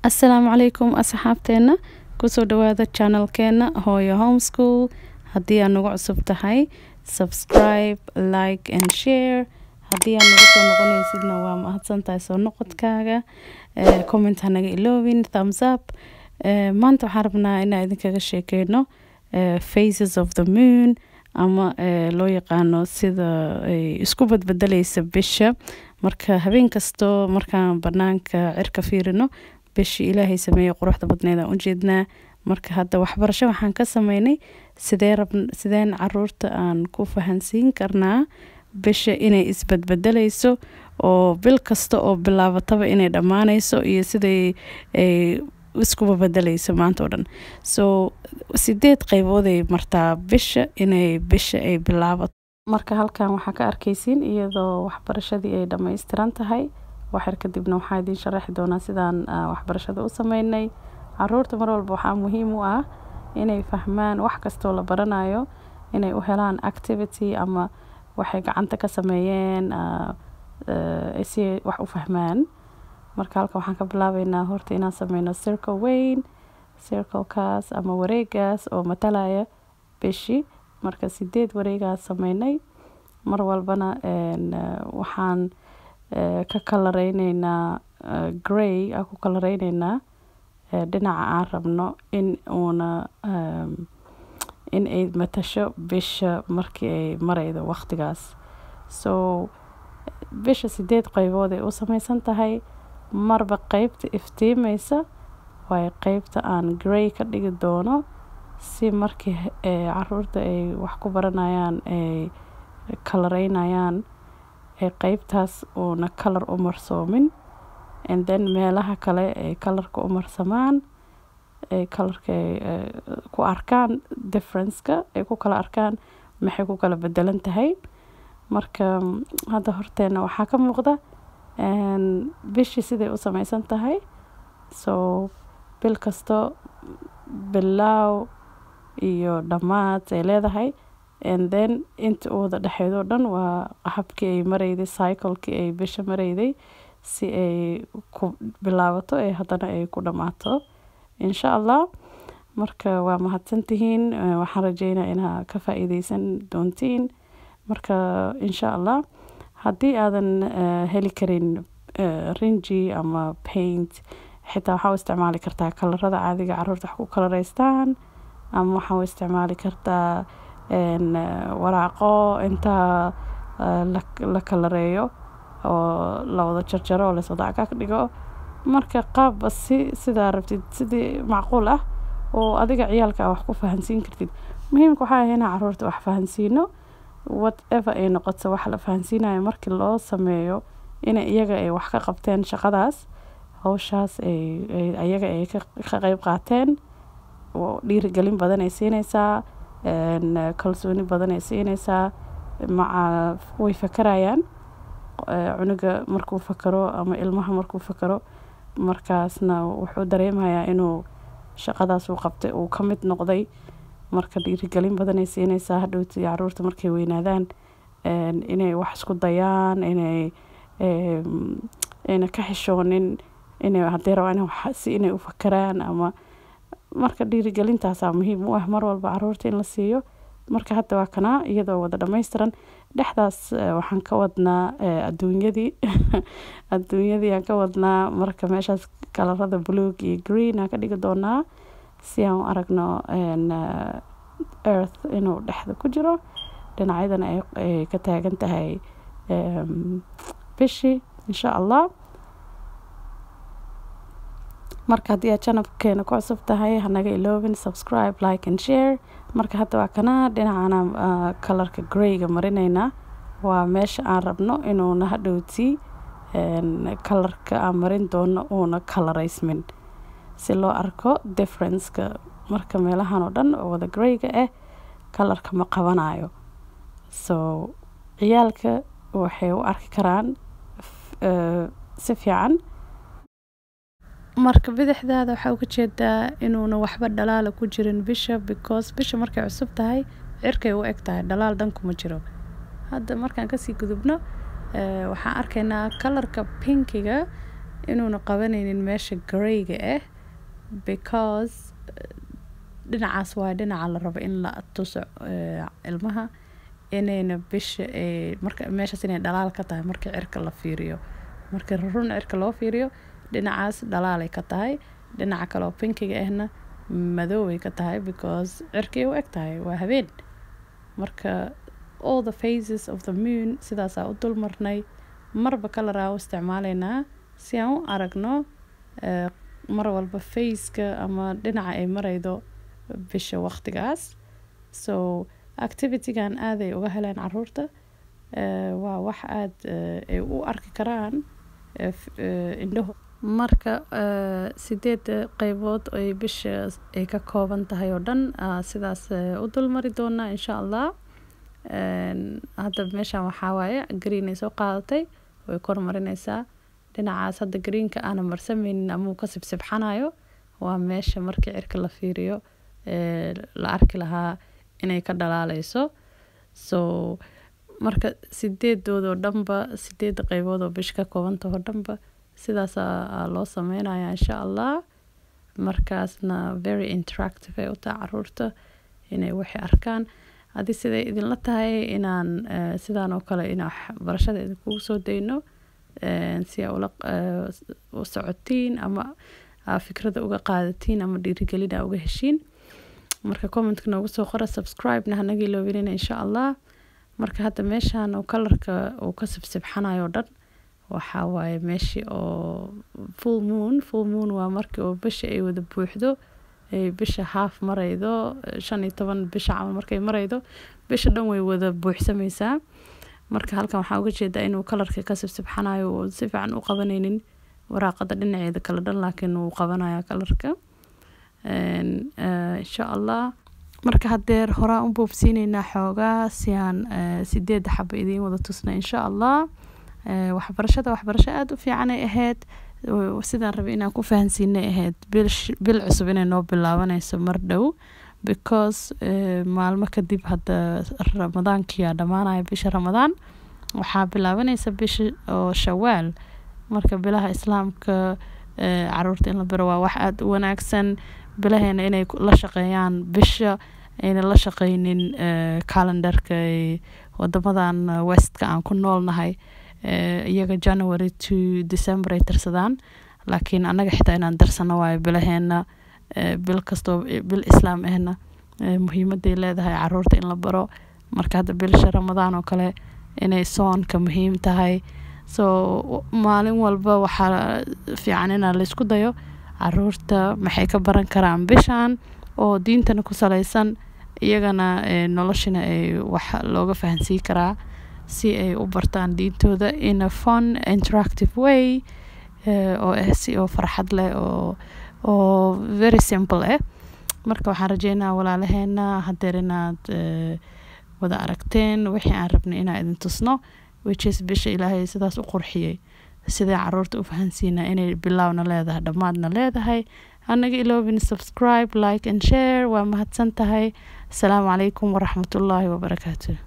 asalaamu calaykum asxaabteena kusoo dhawaada channelkeena hooyo homeschool haddii aad nagu cusub tahay subscribe like and share haddii aad nagu soo noqonaysidna waa mahadsantahay soo noqodkaaga Eh, comment ha naga iloobin thumbs up Eh, maanta waxaan rabnaa inaan idinkaga sheekeyno eh, phases of the moon ama eh, loo yaqaano sida ay isku badbedelaysa bisha marka habeen kasto markaan banaanka cirka fiirino bishii ilaahay sameeyey quruxda badneed aan ujeednaa marka hadda waxbarasho waxaan ka sameynay sidee rab sideen caruurta aan ku fahansiin karnaa bisha inay isbadbedelayso oo bil kasta oo bilaabataba inay dhammaanayso iyo siday ay iskuba bedelayso maanta oo dhan so sideed qeybood ay martaa bisha inay bisha ay bilaabato marka halkan waxaa ka arkaysiin iyadoo waxbarashadii ay dhammaystiran tahay waxyar kadibna waxaa idiin sharaxi doonaa sidaan ah, waxbarashada u sameynay caruurta mar walba waxaa muhiim u ah inay fahmaan wax kastoo la baranayo inay u helaan activity ama waxay gacanta ka sameeyeen ah, eh, si ay wax u fahmaan marka halkan waxaan ka bilaabeynaa horta inaan sameyno circle weyn circlekaas ama wareegaas oo matalaya bishi marka sideed wareegaas sameynay mar walbana een, eh, waxaan eh, ka kalareyneynaa eh, grey aan ku kalareyneynaa eh, dhinaca aan rabno in uuna ehm, in ay matasho bisha markii ay maraydo waqtigaas so bisha sideed qeybood ay u sameysan tahay marba qeybta iftiimeysa waayo qeybta aan grey ka dhigi doono si markii eh, caruurta ay wax ku baranayaan ay kalareynayaan ee qeybtaas uuna kalar u marsoomin and then meelaha kale ay kalarka u marsamaan ay kalarka ay eh, ku arkaan differenceka ay ku kala arkaan maxay ku kala bedelan tahay marka mm, hadda horteena waxaa ka muuqda een, bishii siday u sameysan tahay so bil kasto bilaaw iyo dhammaad ay leedahay and then inta u wada dhexeedoo dhan waa habkii ay marayday cyclekii ay bisha marayday si ay ku bilaabato ee haddana ay ku dhammaato insha allah marka waa mahadsantihiin Eh, waxaan rajeynaa inaa ka faa-iideysan doontiin marka insha allah haddii aadan eh, heli karin eh, rinji ama paint xitaa waxaa u isticmaali kartaa kalarada caadiga caruurta wax ku kalareystaan ama waxaa u isticmaali kartaa een, eh, waraaqo intaa eh, la, la kalareeyo oo la wada jarjaro oo laiswada cagaag dhigo marka qaabba si sidaa rabtid sidii macquul ah oo adiga ciyaalka ah wax ku fahansiin kartid muhiimka waxaa ah inaan caruurta wax fahansiino whatever ay noqoto wax la fahansiinayo markii loo sameeyo in iyaga ay wax ka qabteen shaqadaas hawshaas ay ay- ayaga ay ka ka qeyb qaateen oo dhiirigelin badan ay siineysaa een, kalsooni badan ay siineysaa maca way fakarayaan eh, cunuga markuu fakaro ama ilmaha markuu fakaro markaasna wuxuu dareemayaa inuu shaqadaas uu qabtay uu ka mid noqday marka dhiirigelin badan ay siineysaa hadhowti caruurta markay weynaadaan een, inay wax isku dayaan inay em, ayna ka xishoonin inay haddii rabaan inay wax- si inay u fakaraan ama marka dhiirigelintaasaa muhiim u ah mar walba caruurta in la siiyo marka hadda waa kanaa iyadoo wada dhammaystiran dhexdaas eh, waxaan ka wadnaa eh, adduunyadii adduunyadii aan ka wadnaa marka meeshaas kalarada buluug iyo green aan ka dhigi doonaa si aan u aragno een, eh, earth inuu dhexda ku jiro dhinacyadana ay, ay ka taagan tahay em, bishii insha allah marka haddii aad channelkeena ku cusub tahay hanaga iloobin subscribe like and share marka hadda waa kana dhinacana ah, kalarka greyga marineynaa waa meesha aan rabno inuuna hadhowti een, kalarka aan marin doono uuna kalareysmin si loo arko differenceka marka meelahan oo dhan oo wada greyga ah kalarka ma qabanayo so ciyaalka waxay u arki karaan f- eh, si fiican marka bidixdaada waxaa uga jeedaa inuuna waxba dhalaala ku jirin bisha because bisha markay cusub tahay cirkay u eg tahay dhalaal dhan kuma jiro hadda markaan kasii gudubno eh, waxaan arkaynaa kalarka pinkiga inuuna qabanaynin meesha gareyga ah because dhinacaas waa dhinaca la rabo in la tuso ilmaha inayna bisha marka meeshaas inay dhalaal ka tahay marka cirka la fiiriyo marka run cirka loo fiiriyo dhinacaas dhalaalay ka tahay dhinaca kale oo pinkiga ahna madoobay ka tahay because cirkay u eg tahay waa habeen marka all the phases of the moon sidaasaa u dul marnay marba kalaraa u isticmaalaynaa si aan u aragno mar walba faceka ama dhinaca ay maraydo bisha waqtigaas so activitygan aaday uga heleen caruurta waa wax aada ay u arki karaan indhaho marka sideed qeybood ay bisha ay ka kooban tahay oo dhan sidaas u dulmari doonaa insha allah hadda meeshan waxaa waaye green ay soo qaadatay way kormarinaysaa dhinacaas hadda greenka aana marsameynin ama uu ka sibsibxanayo waa meesha markii cirka la fiiriyo la arki lahaa inay ka dhalaaleyso so marka sideedoodoo dhanba sideeda qeybood oo bish ka koobantahoo dhanba sidaasaa loo sameynaya insha allah markaasna very interactive ay u tahay caruurta inay waxay arkaan haddii siday idinla tahay inaan sidaan oo kale in barashada idinkugu soo dayno si aa ula u socotiin ama fikrada uga qaadatiin ama dhiirigelina uga heshiin marka commentka noogu soo qora subscribe-na hanaga iloobinina insha allah marka hadda meeshan oo kalarka uu ka sibsibxanayo o dhan waxaa waaye meeshii oo full moon full moon waa markii oo bisha ay wada buuxdo ay bisha haaf maraydo shan iyo toban bisha camal markay maraydo bisha dhan way wada buuxsameysaa marka halkan waxaa uga jeedaa inuu kalarka ka sibsibxanayo uu si fiican u qabanaynin waraaqada dhinaceeda kala dhan laakiin uu qabanaya kalarka insha allah marka hadeer horaa u boobsiineynaa xoogaa si aan sideeda xaba idiin wada tusna insha allah waxbarashada waxbarasho aada u fiican ay ahayd sidaan rabay inaan ku fahansiinay ahayd bil cusub inay noo bilaabanayso mar dhow because maalmo kadib hadda ramadaankiyaa dhammaanaya bisha ramadaan waxaa bilaabanaysa bisha oo shawaal marka bilaha islaamka caruurta in la baro waa wax aada u wanaagsan bilaheena inay la shaqeeyaan bisha ayna la shaqeynin calendarka wadamadan westka aan ku noolnahay iyaga january to december ay tirsadaan laakiin annaga xitaa inaan darsano waayo bilaheena bil kastoo bil islaam ahna muhiimaday leedahay caruurta in la baro marka hadda bilasha ramadaan oo kale inay soonka muhiim tahay so maalin walba waxaa fiican inaa laysku dayo caruurta maxay ka baran karaan bishan oo diintana ku saleysan iyagana noloshina ay wax looga fahansiin karaa si ay u bartaan diintooda in a fun interactive way oo ah si oo farxad leh oo oo very simple ah marka waxaan rajeynaa walaalaheena hadeer inaad wada aragteen wixii aan rabnay inaan idin tusno whichis bisha ilaahay sidaas u qurxiyey sidee caruurta u fahansiinaa inay bilowna leedahay dhammaadna leedahay anaga iloobin subscribe like and share waa mahadsan tahay asalaamu calaykum waraxmatullaahi wabarakaatu